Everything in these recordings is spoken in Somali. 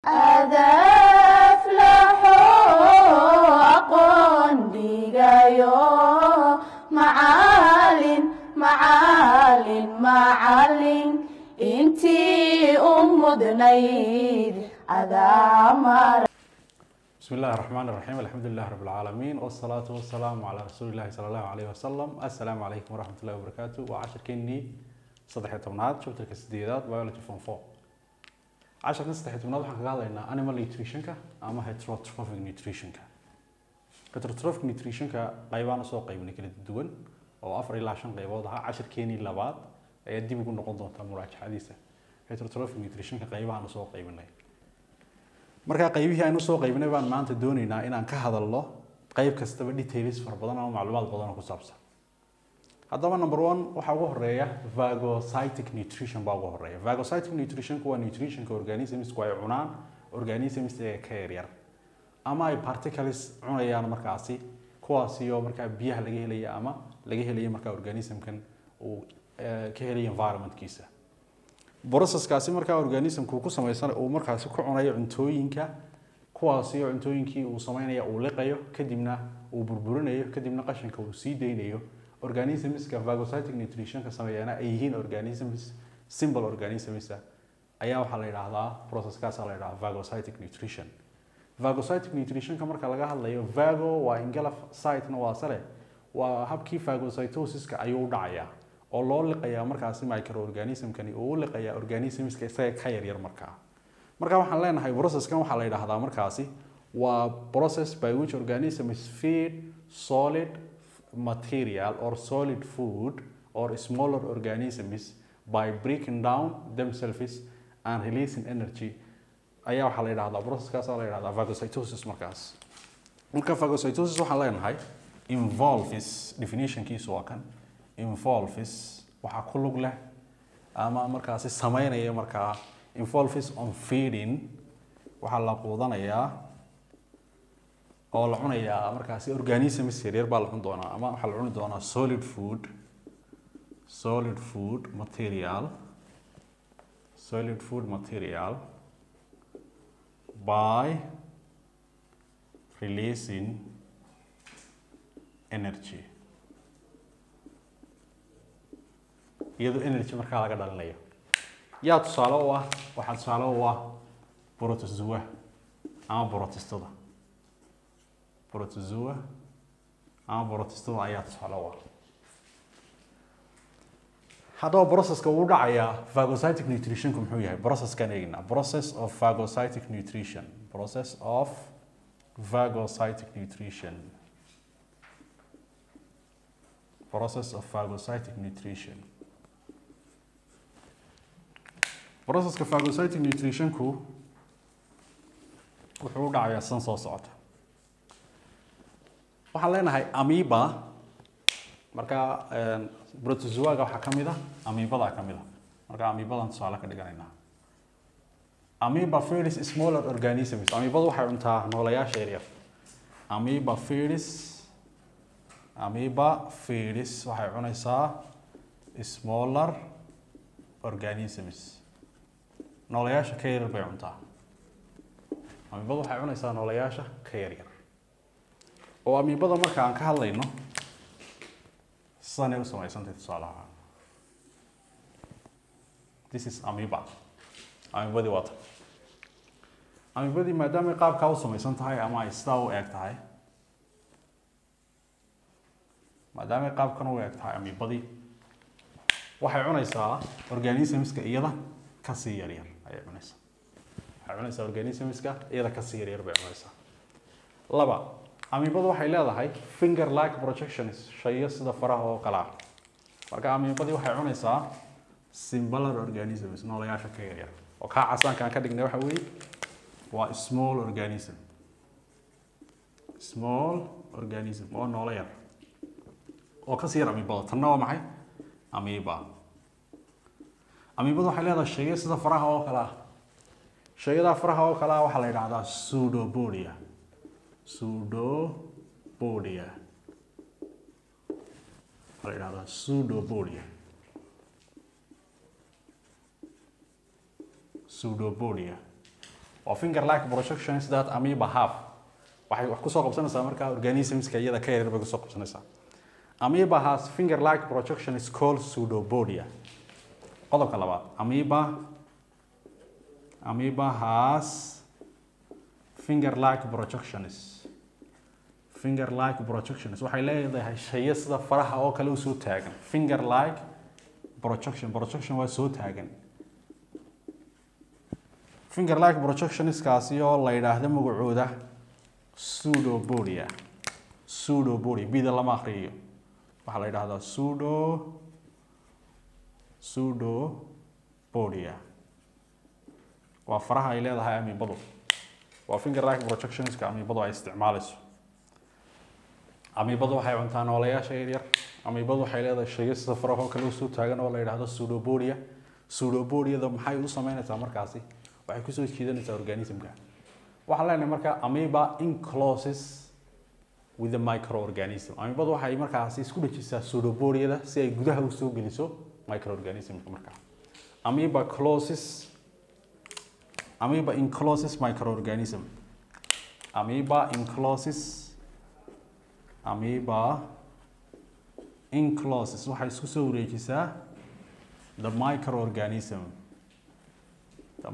adaflaxo aqoon dhigayo macalin macalin macalin intii u mudnayd adaamar بسم الله الرحمن الرحيم الحمد لله رب العالمين والصلاة والسلام على رسول الله صلى الله عليه وسلم السلام عليكم ورحمة الله وبركاته وعشر كني صدح تمناد شفت الكسديدات بيولوجي فون فور عشر كني صدح تمناد وحنا قال لنا animal nutrition كا أما heterotrophic nutrition كا heterotrophic nutrition كا قيبان سوق قيبنا كلا الدول أو أفر إلى عشان قيبوضها عشر كني لبعض يدي بيكون نقطة دونتا مراجعة حديثة heterotrophic nutrition كا قيبان سوق قيبنا markaa qaybihii aynu soo qaybinay baan maanta doonaynaa inaan ka hadalno qayb kastaba details fara badan ama macluumaad badan oo ku saabsan haddaba number one waxaa ugu horeeya vagocytic nutrition baa ugu horeeya vagocytic nutritionku waa nutritionka organismsku ay cunaan organisms ee ka yaryar ama ay particles cunayaan markaasi kuwaasi oo markaa biyaha laga helaya ama laga helaya markaa organismkan uu ka helaya environmentkiisa broceskaasi markaa organismku ku samaysan uu markaasi ku cunayo cuntooyinka kuwaasi oo cuntooyinkii uu sameynaya uu liqayo kadibna uu burburinayo kadibna qashinka uu sii deynayo organismska vagocytic nutritionka sameeyana ay yihiin organisms simple organisms ayaa waxaa la yidhaahdaa processkaasa la yidhahdaa vagocytic nutrition vagocytic nutritionka marka laga hadlayo vago waa ingala sitena waa sale waa habkii vagocytosiska ayuu u dhacayaa oo loo liqayaa markaasi microorganismkani uu u liqayaa organismska isaga ka yaryar markaa marka waxaan leenahay processkan waxaa la yidhaahdaa markaasi waa process by which organisms feed solid material or solid food or smaller organisms by breaking down themselves and releasing energy ayaa waxaa la yidhahdaa processkaas la yidhahdaa phagocytosis markaas marka phagocytosis waxaan leenahay involves definitionkiisu waa kan involves waxaa ku lug leh ama markaasi sameynaya markaa involves on feeding waxaa la quudanayaa oo la cunayaa markaasi organisms yaryar baa la cuni doonaa ama waxaa la cuni doonaa solid food solid food material solid food material by releasing energy iyadoo energy markaa laga dhalinayo yaa tusaale u ah waxaa tusaale u ah protozoa ama protestada protozoa ama protestada ayaa tusaale u ah haddaba processka uu dhacayaa phagocytic nutritionku muxuu yahay processkan eegnaa process of phagocytic nutrition process of phagocytic nutrition process of phagocytic nutrition processka phagocytic nutritionku wuxuu u dhacayaa san soo socota waxaan leenahay amiba markaa protozoaga waxaa ka mid a amibadaa ka mid a marka amibadan tusaale ka dhiganaynaa amiba feedis smaller organisms amibadu waxay cuntaa noolayaasha yaryar amiba feedis amiba feedis waxay cunaysaa smaller organisms noolayaasha ka yaryar bay cuntaa amiibadu waxay cunaysaa noolayaasha ka yaryar oo amiibada marka aan ka hadlayno sidanay u samaysantay tusaalaha this is amiiba amiibadii waa tan amiibadii maadaamay qaabkaa u samaysan tahay ama ay sidaa u eeg tahay maadaamay qaabkan u eeg tahay amiibadii waxay cunaysaa organismska iyada kasii yaryar ayay cunaysaa waxay cunaysaa organismska iyada kasii yaryar bay cunaysaa laba amiibadu waxay leedahay finger like projections shayo sida faraha oo kale ah marka amiibadii waxay cunaysaa simbalar organisms noolayaasha ka yaryar oo kaa casaanka aan ka dhignay waxa weeye waa small organism small organism oo noolo yar oo kasii yar amiibada tanna waa maxay amiiba amiibadu waxay leedahay shayo sida faraha oo kale ah shayadaa faraha oo kale ah waxaa la yidhahdaa pseudopodia pseudopodia waxaa la yidhahdaa pseudopodia pseudopodia waa finger like projections that amoeba have waxay wax kusoo qabsanaysaa markaa organismska iyada ka yaryar bay kusoo qabsanaysaa amoeba has finger like projection is called pseudopodia qodobka labaad amoeba amoeba has finger like projections finger like projections waxay leedahay shayo sida faraha oo kale u soo taagan finger like projection projection waa soo taagan finger like projectionskaasi oo la yidhaahdo magacooda pseudopodia pseudopodia bida lama akriyo waxaa la yidhahdaa pseudo pseudopodia waa faraha ay leedahay amiibadu waa finger like projectionska amiibadu ay isticmaalayso amiibadu waxay cuntaa nooleyaasha yaryar amiibadu waxay leedahay shayo sida farahoo kale usoo taagan oo la yidhaahdo pseudopodia pseudopodiada maxay u sameynaysaa markaasi waxay kusoo jiidanaysaa organismka waxaan leenahay marka amoeba encloses with the microorganism amiibadu waxay markaasi isku dhajisaa pseudopodiada si ay gudaha usoo geliso microorganismka markaa amoeba closes amoeba encloses microorganism amoeba encloses amoeba encloses waxay isku soo wareejisaa the microorganism the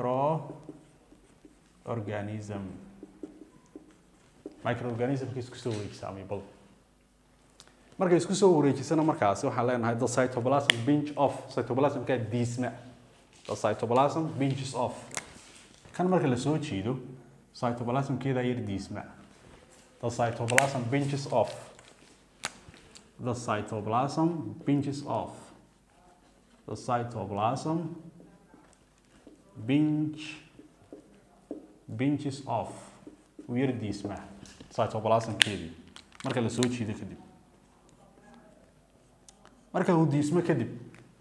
microorganism microorganismka isku soo wareejisa amiibadu markay isku soo wareejisana markaasi waxaan leenahay the cytoplasm binge off cytoplasmka diisma the cytoplasm binges off kan marka la soo jiido cytoplasmkeeda yar diisma the cytoplasm binges off the cytoplasm binges off the cytoplasm binge binges off yar diisma cytoplasmkeedii marka la soo jiido kadib marka uu diismo kadib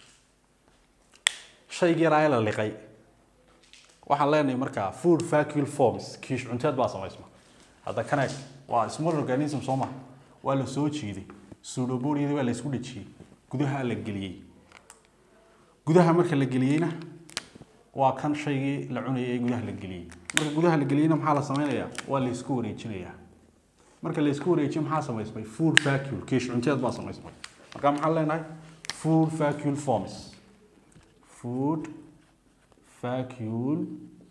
shaygii yaraa la liqay waxaan leenahay markaa food vacuole forms kiish cunteed baa samaysma hadda kaneeg waa small organism soo maha waa la soo jiiday pseudopodiada waa la isku dhajiyey gudaha la geliyey gudaha marka la geliyeyna waa kan shaygii la cunayay ee gudaha la geliyey marka gudaha la geliyeyna maxaa la sameynayaa waa la isku wareejinayaa marka la isku wareejiyo maxaa samaysmay food vacuole kiish cunteed baa samaysmay marka maxaan leenahay food vacuole forms food vacuole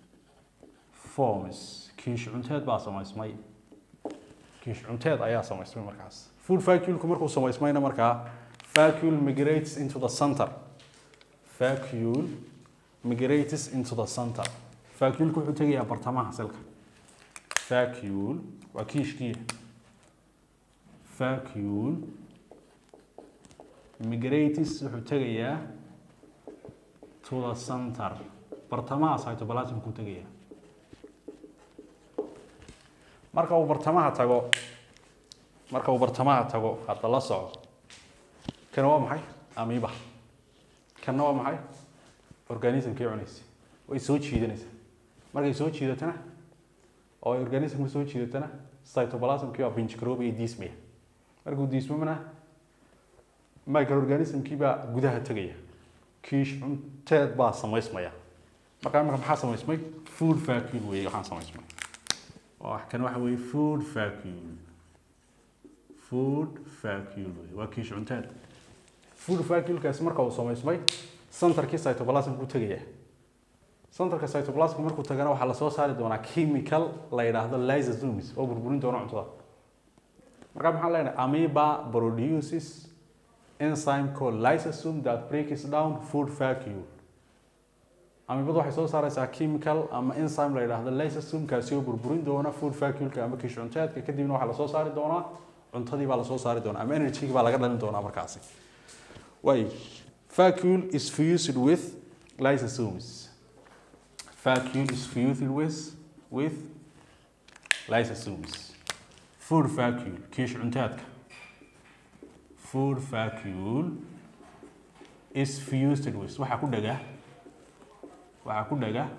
forms kiish cunteed baa samaysmay kiish cunteed ayaa samaysmay markaas food vacuolku markuu samaysmayna markaa vacuole migrates into the center vacuole migrates into the center vacuolku wuxuu tegayaa bartamaha selka vacuole waa kiishkii vacuole migrates wuxuu tegayaa to the center bartamaha cytoplasmku tegayaa marka uu bartamaha tago marka uu bartamaha tago hadda la soco kana waa maxay amiiba kana waa maxay organismkii cunaysa way soo jiidanaysaa markay soo jiidatana oo ay organismka soo jiidatana cytoplasmkii waa binjgaroob iyo diismaya markuu diismamana microorganismkii baa gudaha tegaya kiish cunteed baa samaysmaya markaa imika maxaa samaysmay food vacuole weeye waxaan samaysmay oo kan waxa weeye food vacuole food vacuole weeye waa kiish cunteed food vacuolekaasi marka uu samaysmay centerkii cytoplasmku tegaya centerka cytoplasmka markuu tagana waxaa lasoo saari doonaa chemical la yidhaahdo lysosomes oo burburin doona cuntada markaa maxaan leenahay amoeba produces enzyme called lysosome that breaks down food vacuole amibadu waxay soo saaraysaa chemical ama enzyme la yidhaahdo lysosome kaasi oo burburin doona food vacuoleka ama kiish cunteedka kadibna waxaa lasoo saari doonaa cuntadii baa lasoo saari doonaa ama energy baa laga dhalin doonaa markaasi way vacuole is fused with lysosomes vacuole is fused with with lysosomes food vacuole kiish cunteedka food vacuole is fused with waxaa ku dhaga waxaa ku dhaga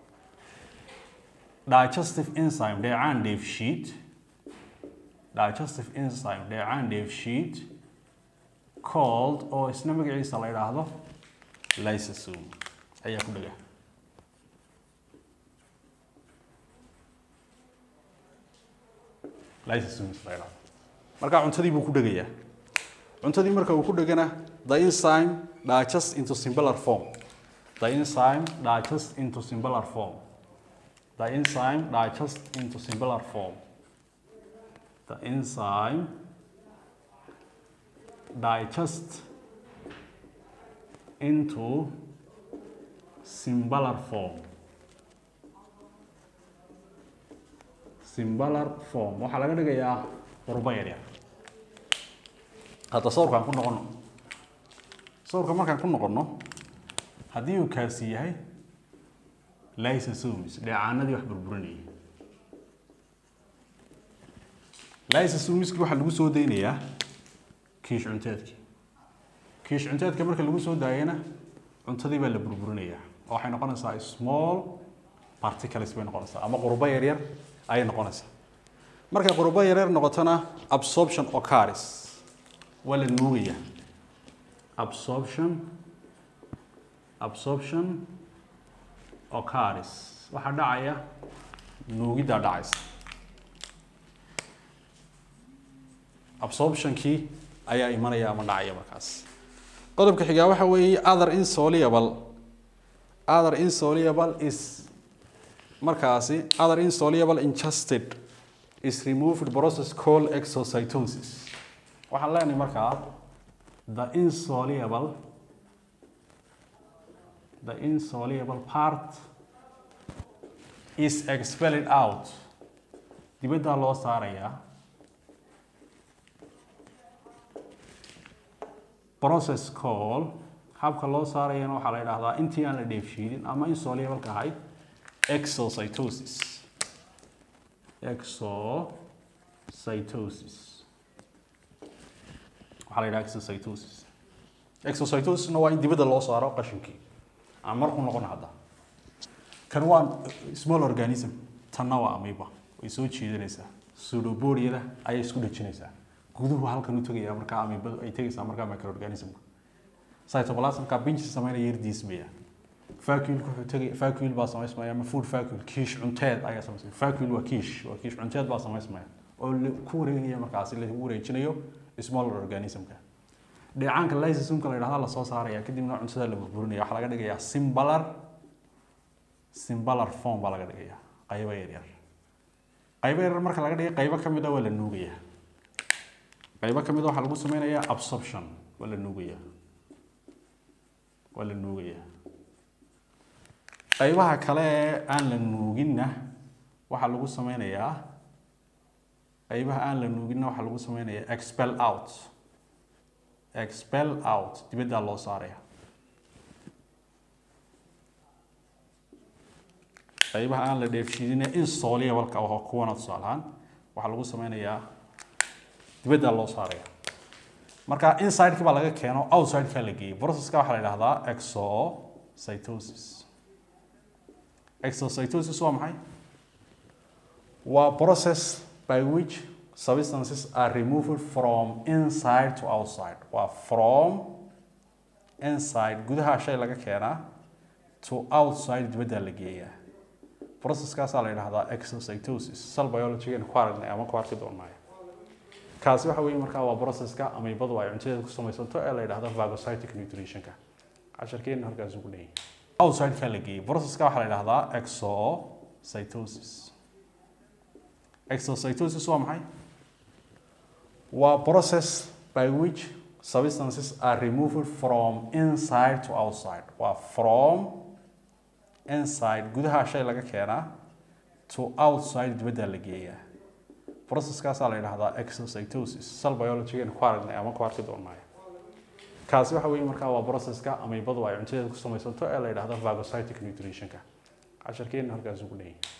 digestive enzyme dheecaan dheefshiid digestive enzyme dheecaan dheefshiid called oo isna magaciisa la yidhaahdo lysosome ayaa ku dhaga lysosomes la yidhahdo marka cuntadii buu ku dhegayaa cuntadii marka uu ku dhegana the enzyme digest into simpler form the enzyme digest into simpler form the enzyme digest into simpler form the enzyme digest into simpler form simpler form waxaa laga dhigayaa qurbo yaryar hadda sawirkaan ku noqono sawirka markaan ku noqono haddii uu kaasi yahay lysosomes dheecaanadii wax burburinayay lysosomeski waxaa lagu soo daynayaa kiish cunteedkii kiish cunteedka marka lagu soo daayana cuntadii baa la burburinayaa oo waxay noqonaysaa small particles bay noqonaysaa ama qurbo yaryar ayay noqonaysaa markay qurbo yaryar noqotona absorption occurs waa la nuugayaa absorption absorption occurs waxaa dhacaya nuugiddaa dhacaysa absorptionkii ayaa imanaya ama dhacaya markaas qodobka xigaa waxa weeye other insoluble other insoluble is markaasi other insoluble ingested is removed process called exocytosis waxaan leenahay markaa the insoluble the insoluble part is expelled out dibaddaa loo saarayaa process call habka loo saarayana waxaa la yidhaahdaa intii aan la dheefshiidin ama insoluble-ka ahayd exocytosis exocytosis waxaa la yidhaha exocytosis exocytosisna waa in dibadda loo saaro qashinkii aan marku noqon hadda kan waa small organism tanna waa amoeba way soo jiidanaysaa pseudobodiada ayay isku dhejinaysaa guduhu halkan u tegaya markaa amoebadu ay tegaysaa markaa microorganismka cytoplasmka binji sameynaya yardiismaya vacuole wuxuu tegay vacuole baa samaysmaya ama food vacuole kiish cunteed ayaa samaysmaya vacuole waa kiish waa kiish cunteed baa samaysmaya oo ku wareegaya markaasi lagu wareejinayo smaller organismka dheecaanka lysosomka la yidhahda lasoo saaraya kadibna cuntada la burburinaya waxaa laga dhigayaa simbalar simbalar form baa laga dhigayaa qaybo yaryar qaybo yaryar marka laga dhigay qaybo ka mid a waa la nuugayaa qaybo ka mid a waxaa lagu sameynayaa absorption waa la nuugayaa waa la nuugayaa qaybaha kale ee aan la nuuginna waxaa lagu sameynayaa qaybaha aan la nuuginna waxaa lagu sameynayaa expel out expel out dibaddaa loo saaraya qaybaha aan la dheefshiidine insoluble-ka oo kuwana tusaalahaan waxaa lagu sameynayaa dibaddaa loo saaraya marka inside-ki baa laga keeno outside-ka la geeyey processka waxaa la yidhahdaa exocytosis exocytosis waa maxay waa process by which substances are removed from inside to outside waa from inside gudaha shay laga keenaa to outside dibaddaa la geeyaa processkaasaa la yidhahdaa exocytosis cell biology-gan ku aragnay ama ku arki doonaayo kaasi waxa weeye markaa waa processka ameybadu ay cuntadeeda ku samaysanto ee la yidhahdo phagocytic nutritionka casharkeena halkaas ugu dhan yahay outside-ka la geeyey processka waxaa la yidhahdaa exocytosis exocytosis waa maxay waa process by which substances are removed from inside to outside waa from inside gudaha shay laga keenaa to outside dibaddaa la geeyaa processkaasaa la yidhahdaa exocytosis cell biology-gan ku aragnay ama ku arki doonaayo kaasi waxa weeye markaa waa processka ameybadu ay cuntadeeda ku samaysanto ee la yidhahdo phagocytic nutritionka casharkeena halkaas ugu dhan yahay